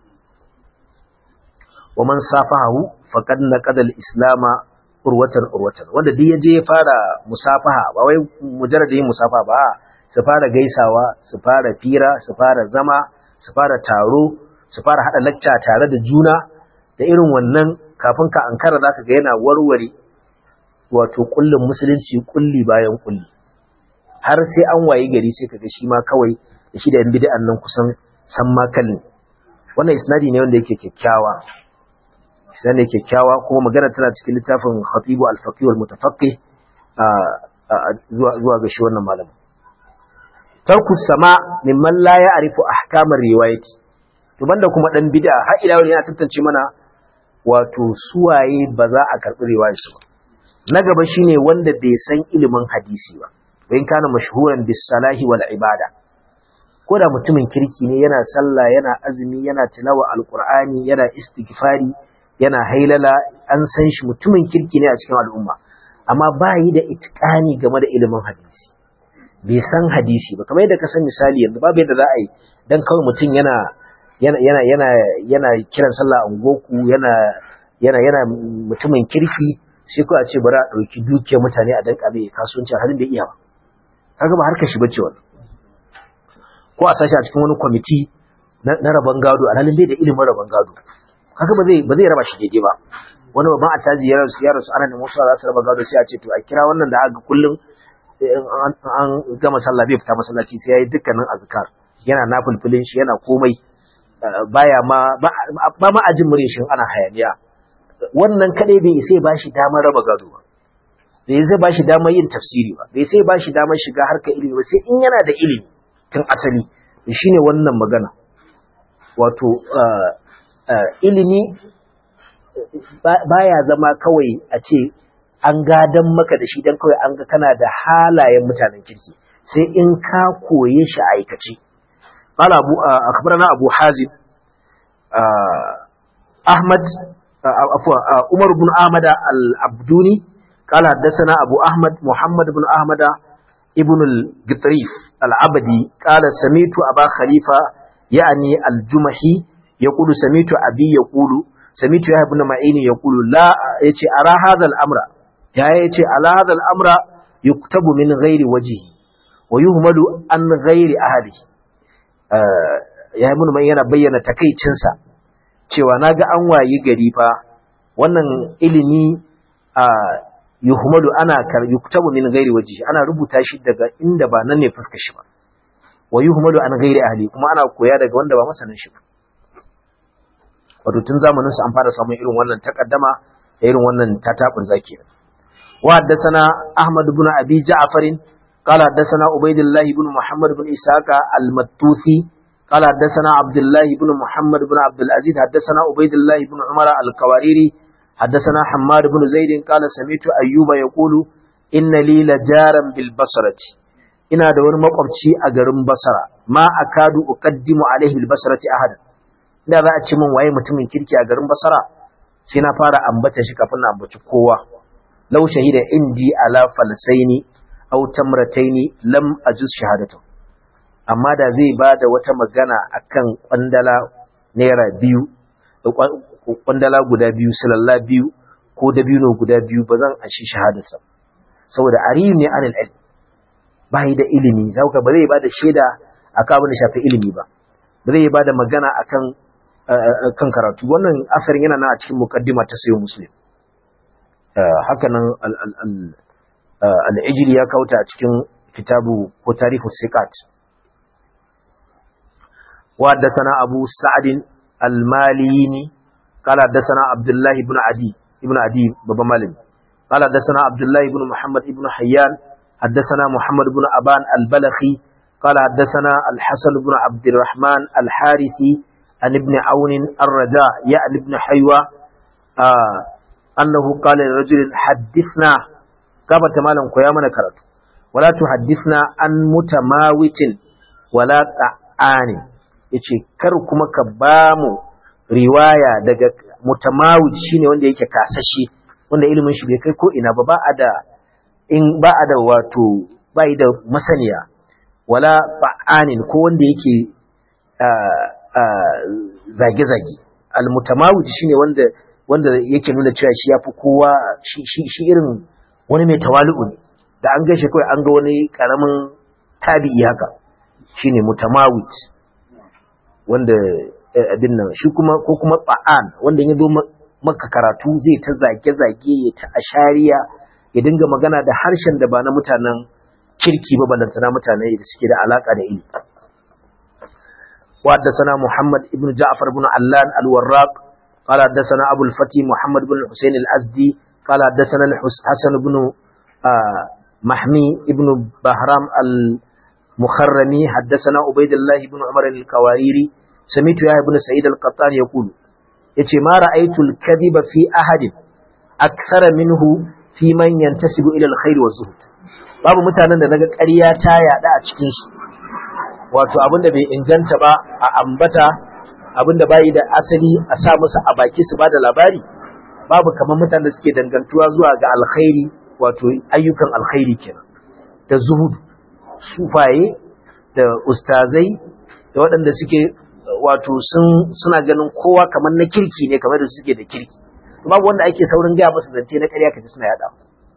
wa man safahu faqad naqada al-islam urwatan urwatan wanda duk yaje ya fara musafaha ba wai mujarrad yin musafaha ba su fara gaisawa su fara fira su fara zama su fara taro su fara hada lacca tare da juna da irin wannan kafin ka ankara zaka ga yana warware wato kullun musulunci kulli bayan kulli har sai an wayi gari sai kaga shi ma kawai da shi da yan bid'an nan kusan san ma kallin wannan isnadi ne wanda yake kyakkyawa isnadi ne kyakkyawa kuma magana tana cikin littafin khatibu al-faqih wal-mutafaqqih zuwa zuwa ga shi wannan malamin tarku sama mimman la ya'rifu ahkamar riwayati to banda kuma dan bid'a har ila yana tantance mana wato suwaye ba za a karbi riwayar su ba na gaba shine wanda bai san ilimin hadisi ba bayan kana mashhuran bis salahi wal ibada ko da mutumin kirki ne yana sallah yana azumi yana tilawa alqur'ani yana istighfari yana hailala an san shi mutumin kirki ne a cikin al'umma amma ba yi da itqani game da ilimin hadisi bai san hadisi ba kamar yadda ka san misali yanzu babu yadda za a yi dan kawai mutum yana yana yana yana yana kiran sallah a goku yana yana yana mutumin kirki sai ko a ce bari a dauki dukiyar mutane a danka mai kasuwanci halin da iya ba kaga ba harkar shi bace wannan ko a sashi a cikin wani kwamiti na rabon gado alhalin bai da ilimin rabon gado kaga ba zai ba zai raba shi daidai ba wani babban attaji ya rasu ya rasu ana da musu za su raba gado sai a ce to a kira wannan da aka kullum an gama sallah bai fita masallaci sai yayi dukkanin azkar yana nafilfilin shi yana komai baya ma ba ma ajin murin shi ana hayaniya wannan kadai bai sai ba shi damar raba gado ba bai sai ba shi damar yin tafsiri ba bai sai ba shi damar shiga harkar ilimi ba sai in yana da ilimi tun asali shine wannan magana wato ilimi baya zama kawai a ce an gadan maka da shi dan kawai an ga kana da halayen mutanen kirki sai in ka koye shi a aikace qala abu akhbarana abu hazim ahmad afwa umar ibn ahmad al-abduni qala hadathana abu ahmad muhammad ibn ahmad ibn al-gitrif al-abdi qala samitu aba khalifa yani al-jumahi yaqulu samitu abi yaqulu samitu ya ibn ma'ini yaqulu la yace ara hadha al-amra ya yace ala hadha al-amra yuktabu min ghairi wajhi wa yuhmalu an ghairi ahli ya ibn ma'ini yana bayyana takeicinsa cewa naga an wayi gari fa wannan ilimi a yuhmalu ana kar yuktabu min ghairi wajhi ana rubuta shi daga inda ba nan ne fuskar shi ba wa yuhmalu an ghairi ahli kuma ana koya daga wanda ba masanin shi ba wato tun zamanin su an fara samun irin wannan takaddama da irin wannan tatabun zaki وحدثنا أحمد بن أبي جعفر قال حدثنا عبيد الله بن محمد بن إسحاق المتوثي قال حدثنا عبد الله بن محمد بن عبد العزيز حدثنا عبيد الله بن عمر القواريري حدثنا حماد بن زيد قال سمعت أيوب يقول إن لي لجارا بالبصرة ina da wani makwabci a garin Basra ma akadu uqaddimu alaihi bil basrati ahadan da za a ce min waye mutumin kirki a garin Basra sai na fara ambata shi kafin na ambaci kowa law shahida indi ala falsaini aw tamrataini lam ajuz shahadatu amma da zai bada wata magana akan kwandala naira biyu kwandala guda biyu silalla biyu ko dabino guda biyu ba zan ashi shahadarsa saboda ariyu ne anil ilm bai da ilimi zaka ba zai bada shaida akan abin da shafi ilimi ba ba zai bada magana akan kan karatu wannan asarin yana nan a cikin mukaddima ta sayo muslim haka nan al'ijili ya kauta a cikin kitabu ko tarihu sikat wa haddasana abu sa'adin al-malini kala haddasana abdullahi ibn adi ibn adi babban malami kala haddasana abdullahi ibn muhammad ibn hayyan haddasana muhammad ibn aban al-balakhi kala haddasana al-hasan ibn abdurrahman al-harithi عن ابن عون الرجاء يعني ابن حيوى آه أنه قال لرجل حدثنا كما تمالا قيامنا كرت ولا تحدثنا عن متماوت ولا طعان yace kar kuma ka bamu riwaya daga mutamawid shine wanda yake kasashe wanda ilimin shi bai kai ko ina ba ba a da in ba a da wato bai da masaniya wala ba'anin ko wanda yake zage-zage almutamawid shine wanda wanda yake nuna cewa shi yafi kowa shi shi irin wani mai tawali'u ne da an gaishe kawai an ga wani karamin tabi'i haka shine mutamawid wanda abin nan shi kuma ko kuma ba'an wanda ya zo maka karatu zai ta zage-zage ya ta ashariya ya dinga magana da harshen da ba na mutanen kirki ba balantana mutane da suke da alaka da ilimi وحدثنا محمد بن جعفر بن علان الوراق قال حدثنا أبو الفتي محمد بن الحسين الأزدي قال حدثنا الحسن بن محمي بن بهرام المخرمي حدثنا عبيد الله بن عمر الكواريري سمعت يا ابن سعيد القطان يقول yace ma ra'aytul kadhiba fi ahadin akthara minhu fi man yantasibu ila alkhair wa zuhud babu mutanen da naga ƙarya ta yada a cikin su wato abinda bai inganta ba a ambata abinda bai da asali a sa musu a baki su bada labari babu kamar mutanen da suke dangantuwa zuwa ga alkhairi wato ayyukan alkhairi kenan da zuhud sufaye da ustazai da waɗanda suke wato sun suna ganin kowa kamar na kirki ne kamar da suke da kirki babu wanda ake saurin gaya musu zance na ƙarya kaji suna yada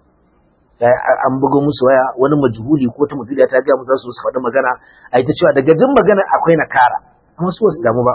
an buga musu waya wani majhuli ko ta mutuliya ta gaya musu su su faɗi magana a ita cewa daga jin magana akwai na kara amma su wasu damu ba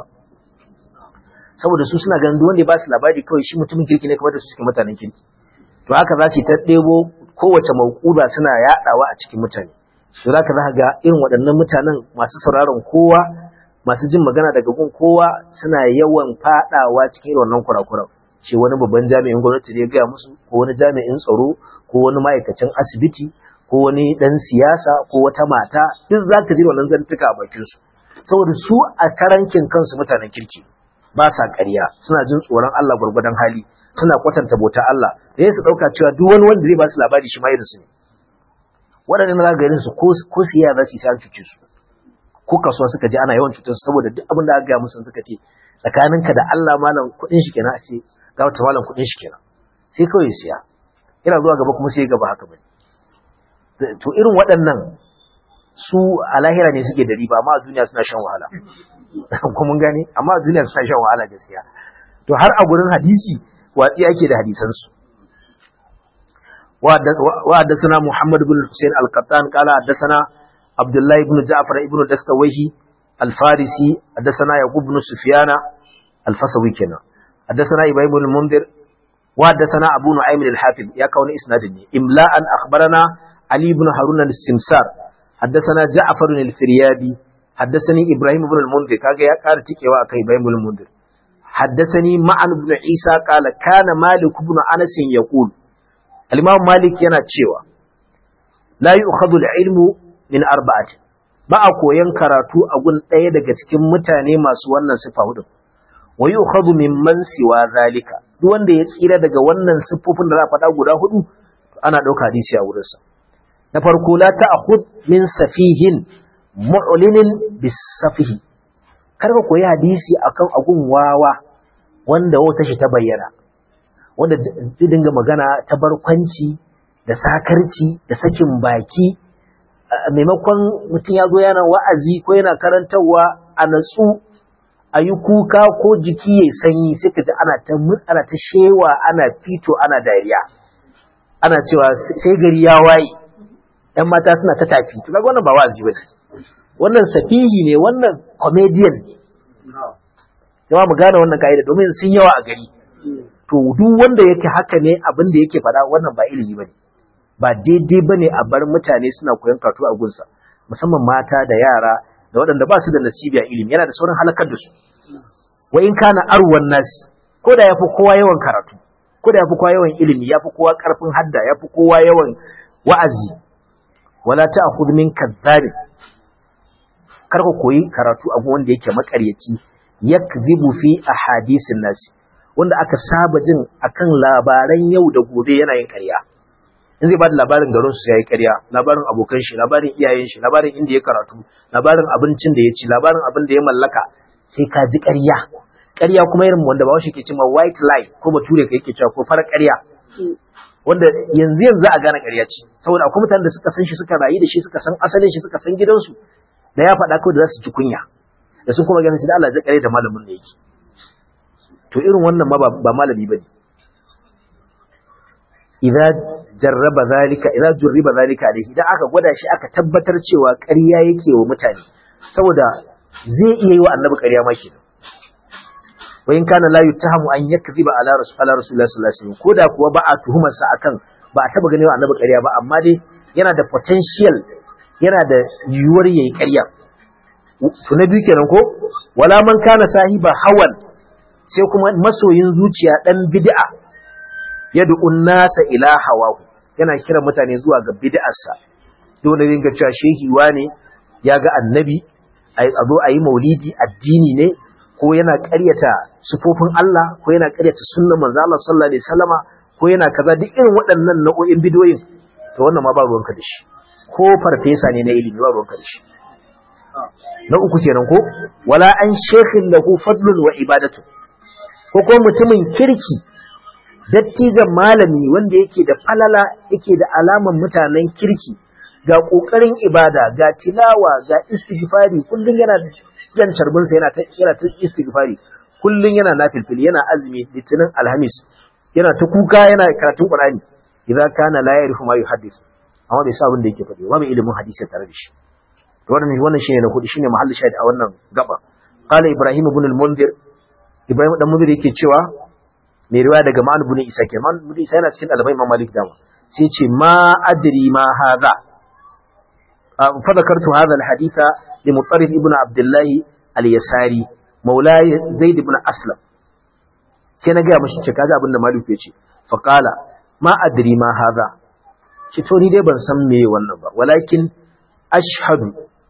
saboda su suna ganin wanda ya ba su labari kawai shi mutumin kirki ne kamar da su suke mutanen kirki to haka za su yi ta ɗebo kowace mauƙuda suna yaɗawa a cikin mutane to za ka za ga irin waɗannan mutanen masu sauraron kowa masu jin magana daga gun kowa suna yawan faɗawa cikin irin wannan kurakuran ce wani babban jami'in gwamnati ne ya gaya musu ko wani jami'in tsaro ko wani ma'aikacin asibiti ko wani ɗan siyasa ko wata mata duk za ka ji wannan zantuka a bakinsu saboda su a karankin kansu mutanen kirki ba sa ƙarya suna jin tsoron Allah gwargwadon hali suna kwatanta bauta Allah da su ɗauka cewa duk wani wanda zai ba su labari shi ma irin su ne waɗannan za ga su ko siya za su yi sai an cuce su ko kasuwa suka je ana yawan cutar su saboda duk abin da aka gaya musu suka ce tsakaninka da Allah malam kuɗin shi kenan a ce ga wata malam kuɗin shi kenan sai kawai siya ina zuwa gaba kuma sai gaba haka bane to irin waɗannan su a lahira ne suke da riba amma a duniya suna shan wahala ko mun gane amma a duniya suna shan wahala gaskiya to har a gurin hadisi watsi ake da hadisan su wa haddathana Muhammad ibn Hussein al-Qattan qala haddathana Abdullah ibn Ja'far ibn Dastawahi al-Farisi haddathana Yaqub ibn Sufyan al-Fasawi kenan haddathana Ibrahim ibn Mundir وحدثنا أبو نعيم الحافظ يا كون إسنادني إملاء أخبرنا علي بن هارون السمسار حدثنا جعفر الفريابي حدثني إبراهيم بن المنذر كاجا يا قال تيكي واكا إبراهيم بن المنذر حدثني معن بن عيسى قال كان مالك بن أنس يقول al-imam malik yana cewa la yu'khadhu al-ilmu min arba'at ba a koyan karatu a gun ɗaya daga cikin mutane masu wannan sifa hudu wa yu'khadhu mimman siwa zalika duk wanda ya tsira daga wannan siffofin da za a faɗa guda hudu ana ɗauka hadisi a wurinsa na farko la ta'khud min safihin mu'linin bisafihi kar ka koyi hadisi akan agun wawa wanda wata shi ta bayyana wanda zai dinga magana ta barkwanci da sakarci da sakin baki maimakon mutum ya zo yana wa'azi ko yana karantarwa a natsu a yi kuka ko jiki ya sanyi sai ka ji ana ta ana ta shewa ana fito ana dariya ana cewa sai gari ya waye ‘yan mata suna ta tafi to kaga wannan ba wa'azi ba wannan safihi ne wannan comedian ne jama mu gane wannan ka'ida domin sun yawa a gari to duk wanda yake haka ne abin da yake faɗa wannan ba ilimi bane ba daidai bane a bar mutane suna koyon karatu a gunsa musamman mata da yara da waɗanda ba su da nasibi a ilimi yana da saurin halakar da su wa in kana arwan nasi ko da yafi kowa yawan karatu ko da yafi kowa yawan ilimi yafi kowa karfin hadda yafi kowa yawan wa'azi wala ta'khudh min kadhabi kar ka koyi karatu a wanda yake makaryaci yakzibu fi ahadisin nasi wanda aka saba jin akan labaran yau da gobe yana yin ƙarya in zai bada labarin garin su yayi ƙarya labarin abokan shi labarin iyayen shi labarin inda ya karatu labarin abincin da ya ci labarin abin da ya mallaka sai ka ji ƙarya ƙarya kuma irin wanda bawo shi ke cewa white lie ko bature ka yake cewa ko farar ƙarya wanda yanzu yanzu a gane ƙarya ce saboda akwai mutanen da suka san shi suka rayu da shi suka san asalin shi suka san gidansu da ya faɗa kawai da za su ji kunya da sun kuma ganin shi da Allah zai kare da malamin da yake to irin wannan ma ba malami bane idza jarraba zalika idza jurriba zalika alaihi idan aka gwada shi aka tabbatar cewa ƙarya yake wa mutane saboda zai iya yi wa annabi ƙarya ma kenan wa in kana la yuttahamu an yakziba ala rasul ala rasulullah sallallahu alaihi wasallam koda kuwa ba a tuhumar sa akan ba a taba ganewa annabi ƙarya ba amma dai yana da potential yana da yiwuwar yayi ƙarya to na biyu kenan ko wala man kana sahiba hawan sai kuma masoyin zuciya dan bid'a yad'u nasa ila hawahu yana kira mutane zuwa ga bid'arsa dole ne ga cewa shehi wane ya ga annabi a zo a yi maulidi addini ne ko yana ƙaryata sufofin Allah ko yana ƙaryata sunnar manzo Allah sallallahu alaihi wasallama ko yana kaza duk irin waɗannan nau'o'in bidiyoyin to wannan ma ba ruwanka da shi ko farfesa ne na ilimi ba ruwanka da shi na uku kenan ko wala an shekhin lahu fadlun wa ibadatu ko ko mutumin kirki dattijan malami wanda yake da falala yake da alaman mutanen kirki ga kokarin ibada ga tilawa ga istighfari kullun yana jan charbin sa yana ta yana ta istighfari kullun yana nafilfil yana azumi litinin alhamis yana ta kuka yana karatun qur'ani idan kana la yarifu ma yuhaddith amma bai sa abin da yake faɗi ba mai ilimin hadisi tare da shi to wannan wannan shine na hudu shine mahallin shahid a wannan gaba qala ibrahim ibn al-munzir ibrahim dan munzir yake cewa mai riwaya daga ma'an ibn isa ke ma'an ibn isa yana cikin dalibai imam malik dama sai ce ma adri ma hadha fa zakartu hadha al-haditha li mutarrif ibn abdullah al-yasari maula zaid ibn aslam sai na ga mishi ce kaji abin da malik ya ce fa qala ma adri ma hadha ce to ni dai ban san me wannan ba walakin ashhadu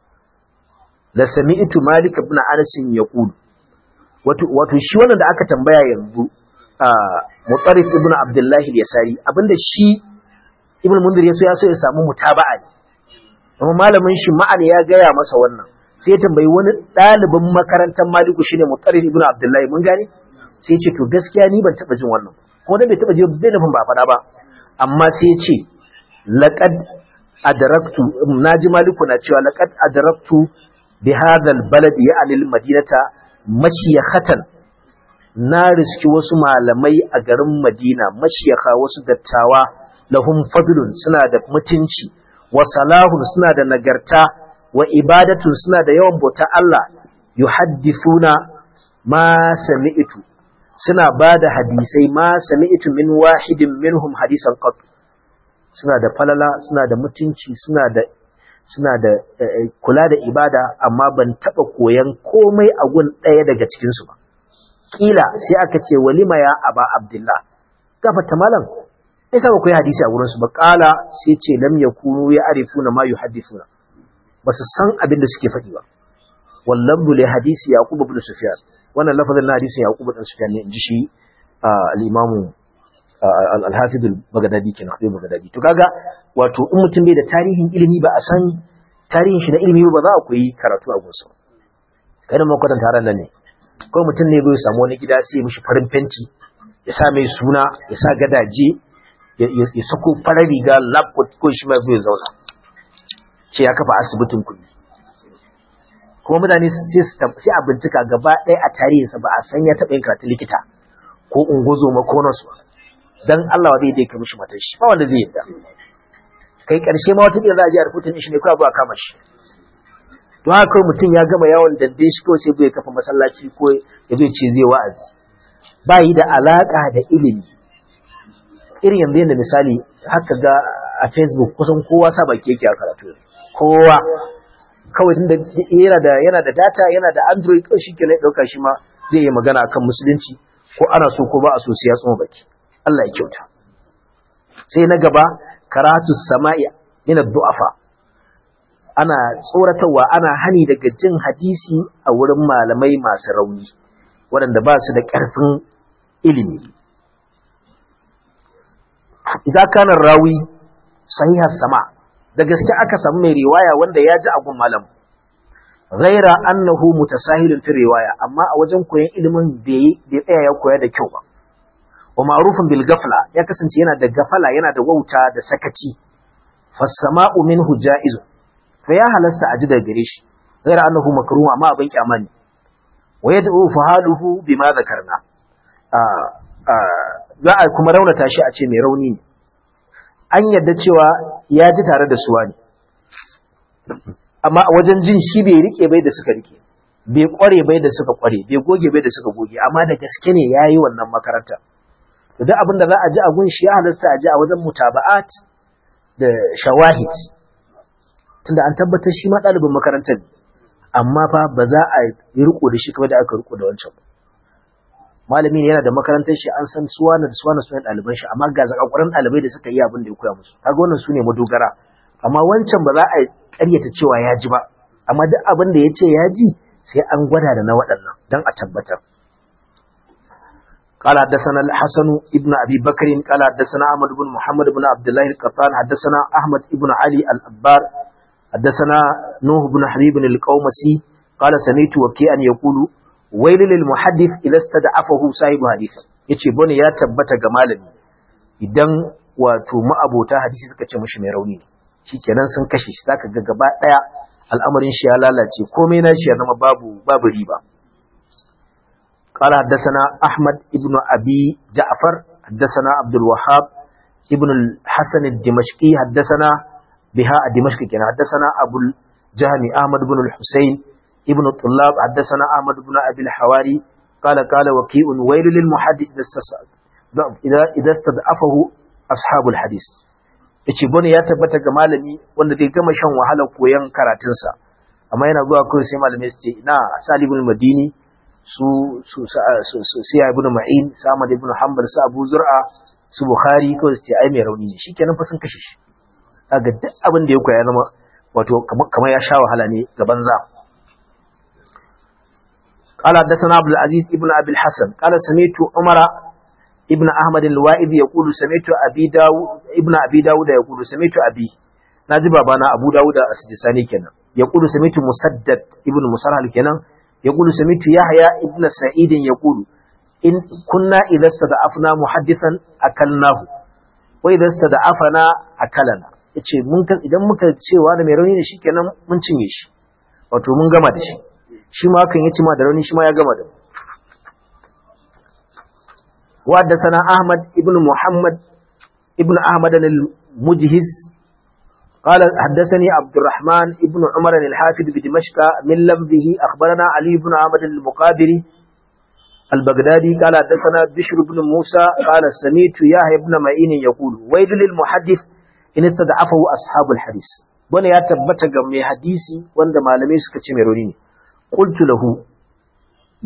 la sami'tu malik ibn anas yaqul wato wato shi wannan da aka tambaya yanzu mutarif ibn abdullahi al-yasari abinda shi ibn mundir yaso yaso ya samu mutaba'a ne amma malamin shi ma'an ya gaya masa wannan sai ya tambayi wani ɗalibin makarantar maliku shine mutarif ibn abdullahi mun gane sai ya ce to gaskiya ni ban taba jin wannan kuma dan bai taba jin bai nufin ba faɗa ba amma sai ya ce laqad adraktu naji maliku na cewa laqad adraktu bi hadha al-balad ya'ni al-madinata mashiyakhatan na riski wasu malamai a garin Madina mashiyaka wasu dattawa lahum fadlun suna da mutunci wa salahun suna da nagarta wa ibadatun suna da yawan bauta Allah yuhaddithuna ma sami'tu suna bada hadisai ma sami'tu min wahidin minhum hadisan qat suna da falala suna da mutunci suna da suna da kula da ibada amma ban taba koyan komai a gun ɗaya daga cikin su ba kila sai aka ce walima ya aba abdullah gafata malam yasa ba ku yi hadisi a wurin su ba qala sai ce lam yakunu ya'rifuna ma yuhaddithuna ba su san abin da suke faɗi ba wallan li hadisi yaqub ibn sufyan wannan lafazin na hadisin yaqub ibn sufyan ne inji shi al-imam al-hafiz al-baghdadi kenan khatib baghdadi to kaga wato in mutum bai da tarihin ilimi ba a san tarihin shi na ilimi ba za a koyi karatu a gunsa kai da makwatan taron nan ne ko mutum ne bai samu wani gida sai ya mishi farin fenti ya sa mai suna ya sa gadaje ya sako farar riga lab ko shi mai zai zauna ce ya kafa asibitin kuɗi kuma mutane sai a bincika gaba ɗaya a tarihinsa ba a san ya taɓa yin karatun likita ko ungozo ma ko nasu dan Allah wa zai dai ka mishi matan shi ba wanda zai yadda kai ƙarshe ma wata za a ji a rubutun shi ne kawai ba kama shi to haka kawai mutum ya gama yawon dande shi kawai sai bai kafa masallaci ko ya zai ce zai wa'azi ba yi da alaƙa da ilimi irin yanzu yadda misali haka ga a facebook kusan kowa sa baki yake a karatu kowa kawai tunda yana da yana da data yana da android kawai shi ke ɗauka shi ma zai yi magana akan musulunci ko ana so ko ba a so sai ya tsoma baki Allah ya kyauta sai na gaba karatu sama'i min ad-du'afa ana tsoratarwa ana hani daga jin hadisi a wurin malamai masu rauni waɗanda ba su da ƙarfin ilimi idan kana rawi sahihar sama da gaske aka samu mai riwaya wanda ya ji abun malam ghaira annahu mutasahilun fi riwaya amma a wajen koyon ilimin bai tsaya ya koya da kyau ba wa ma'rufun bil gafla ya kasance yana da gafala yana da wauta da sakaci fasama'u minhu ja'izu fa ya halasta a ji daga gare shi ghaira annahu makruh amma abin kyamani wa yad'u fahaluhu bima zakarna za a kuma raunata shi a ce mai rauni ne an yadda cewa ya ji tare da suwa ne amma a wajen jin shi bai rike bai da suka rike bai kware bai da suka kware bai goge bai da suka goge amma da gaske ne ya yi wannan makaranta to duk abin da za a ji a gun shi ya halasta a ji a wajen mutaba'at da shawahid tunda an tabbatar shi ma ɗalibin makarantar ne amma fa ba za a yi riko da shi kamar da aka riko da wancan ba malami ne yana da makarantar shi an san suwana da suwana sunan ɗaliban shi amma ga zakakuran ɗalibai da suka yi abin da ya koya musu kaga wannan su ne madogara amma wancan ba za a ƙaryata cewa ya ji ba amma duk abin da ya ce ya ji sai an gwada da na waɗannan don a tabbatar قال حدثنا الحسن ابن ابي بكر قال حدثنا احمد بن محمد بن عبد الله القطان حدثنا احمد ابن علي الابار حدثنا نوح بن حبيب القومسي قال سمعت وكيعا يقول ويل للمحدث اذا استدعفه صاحب حديث yace bone ya tabbata ga malami idan wato ma'abota hadisi suka ce mishi mai rauni ne shikenan sun kashe shi zaka ga gaba daya al'amarin shi ya lalace komai na shi ya zama babu babu riba قال حدثنا أحمد ابن أبي جعفر حدثنا عبد الوهاب ابن الحسن الدمشقي حدثنا بها الدمشقي كان حدثنا أبو الجهني أحمد بن الحسين ابن الطلاب حدثنا أحمد بن أبي الحواري قال قال وكيء ويل للمحدث إذا إذا استضعفه أصحاب الحديث yace bane ya tabbata ga malami wanda zai gama shan wahalar koyon karatunsa amma yana zuwa kawai sai malamai su ce ina salibul madini su su su siya ibn ma'in su ahmad ibn hanbal su abu zur'a su bukhari ko su ce ai mai rauni ne shikenan fa sun kashe shi kaga duk abin da ya koya zama wato kamar ya sha wahala ne ga banza قال حدثنا عبد العزيز ابن ابي الحسن قال سمعت عمر ابن احمد الوائد يقول سمعت ابي داود ابن ابي داود يقول سمعت ابي ناجي بابانا ابو داود السجساني kenan يقول سمعت مسدد ابن مسرهل kenan يقول سمعت يحيى ابن سعيد يقول إن كنا إذا استضعفنا محدثا أكلناه وإذا استضعفنا أكلنا yace mun idan muka ce wani mai rauni ne shikenan mun cinye shi wato mun gama da shi shi ma hakan yace ma da rauni shi ma ya gama da mu wa sana Ahmad ibn Muhammad ibn Ahmad al-Mujhiz قال حدثني عبد الرحمن ابن عمر الحافظ بدمشق من لفظه أخبرنا علي بن عمد المقابري البغدادي قال حدثنا بشر بن موسى قال سميت يحيى بن معين يقول ويل للمحدث إن استدعفه أصحاب الحديث wani ya tabbata ga mai hadisi wanda malamai suka ce mai rauni ne qultu lahu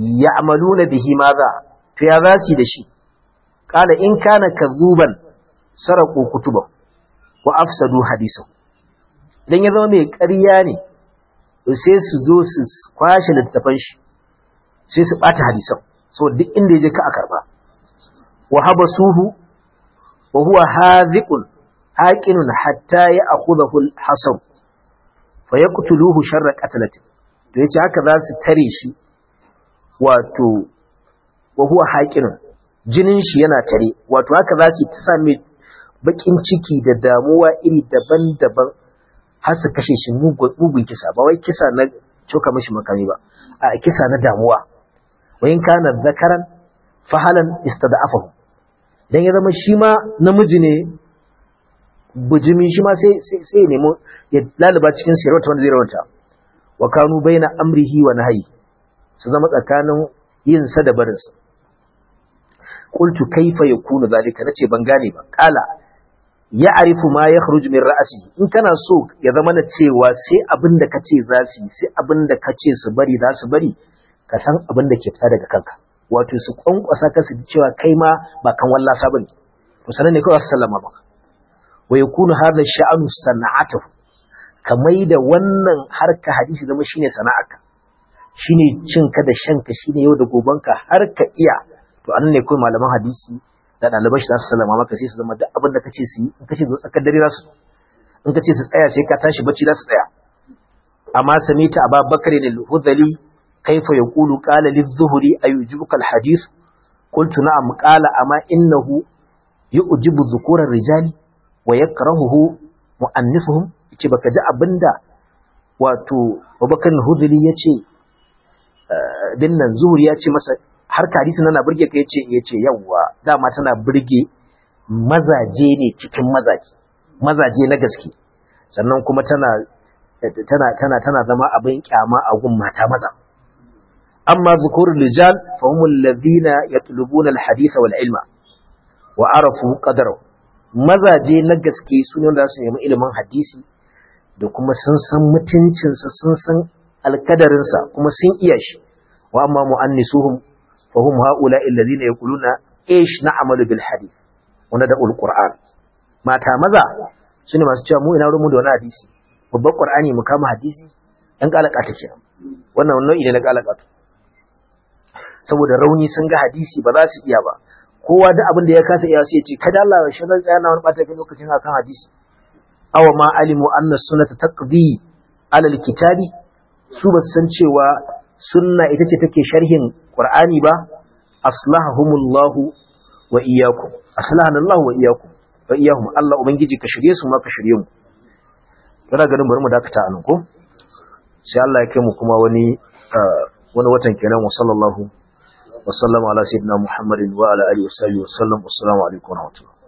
ya'maluna bihi madha to ya zasu da shi qala in kana kadhuban saraku kutuba wa afsadu hadisan idan ya zama mai ƙarya ne sai su zo su kwashe littafan shi sai su ɓata hadisan so duk inda ya je ka a karba wa habasuhu wa huwa hadhiqun haqinun hatta ya'khudhahu al-hasan fa yaqtuluhu sharra qatlatin to yace haka za su tare shi wato wa huwa haqinun jinin shi yana tare wato haka za su ta same bakin ciki da damuwa iri daban-daban har su kashe shi mugun kisa ba wai kisa na coka mishi makami ba a kisa na damuwa wayin kana zakaran fahalan istada'afahu dan ya zama shi ma namiji ne bujimi shi ma sai sai nemo ya laluba cikin sirrata wanda zai rawanta wa kanu baina amrihi wa nahyi su zama tsakanin yin sa da barin sa qultu kaifa yakunu zalika nace ban gane ba kala ya arifu ma ya kharuju min ra'asi in kana so ya zama na cewa sai abin da kace za su yi sai abin da kace su bari za su bari ka san abin da ke fita daga kanka wato su kwankwasa ka su ji cewa kai ma ba kan wallasa bane to sanan ne kawai su sallama maka wa yakunu hadha sha'anu sana'atuhu kamai da wannan harka hadisi zama shine sana'arka shine cinka da shanka shine yau da gobanka har ka iya to anan ne kawai malaman hadisi da ɗalibai shi za su sallama maka sai su zama duk abin da kace su yi in kace zo tsakar dare za su in kace su tsaya sai ka tashi bacci za su tsaya amma samita aba bakari da hudali kaifa yaqulu qala liz-zuhri ayujibuka al-hadith qultu na'am qala amma innahu yu'jibu dhukura ar-rijali wa yakrahuhu mu'annisuhum yace baka ji abinda wato Abubakar al-Hudali yace bin nan zuhri ya ce masa har hadisi na burge ka yace yace yawa dama tana burge mazaje ne cikin mazaje mazaje na gaske sannan kuma tana tana tana tana zama abin kyama a gun mata maza amma zukurul rijal fa hum alladhina yatlubuna alhadith wal ilma wa arafu qadarahu mazaje na gaske su ne wanda su nemi ilimin hadisi da kuma sun san mutuncinsa sun san alkadarinsa kuma sun iya shi wa amma mu'annisuhum فهم هؤلاء الذين يقولون ايش نعمل بالحديث wanda da alquran mata maza sune masu cewa mu ina rumu da wani hadisi babban qur'ani mu kama hadisi dan kalaka take wannan nau'i ne na kalaka saboda rauni sun ga hadisi ba za su iya ba kowa da abin da ya kasa iya sai ya ce kada Allah ya shirin tsaya na wani bata kai lokacin akan hadisi aw ma alimu anna sunnata taqdi ala alkitabi su ba san cewa sunna ita ce take sharhin Qur'ani ba aslahahumullahu wa iyyakum aslahanallahu wa iyyakum wa iyyahum Allah ubangiji ka shirye su ma ka shirye mu kana ganin bari mu dakata anan ko sai Allah ya kai mu kuma wani wani watan kenan wa sallallahu wa sallama ala sayyidina Muhammadin wa ala alihi wa sahbihi wa sallam assalamu alaikum wa rahmatullahi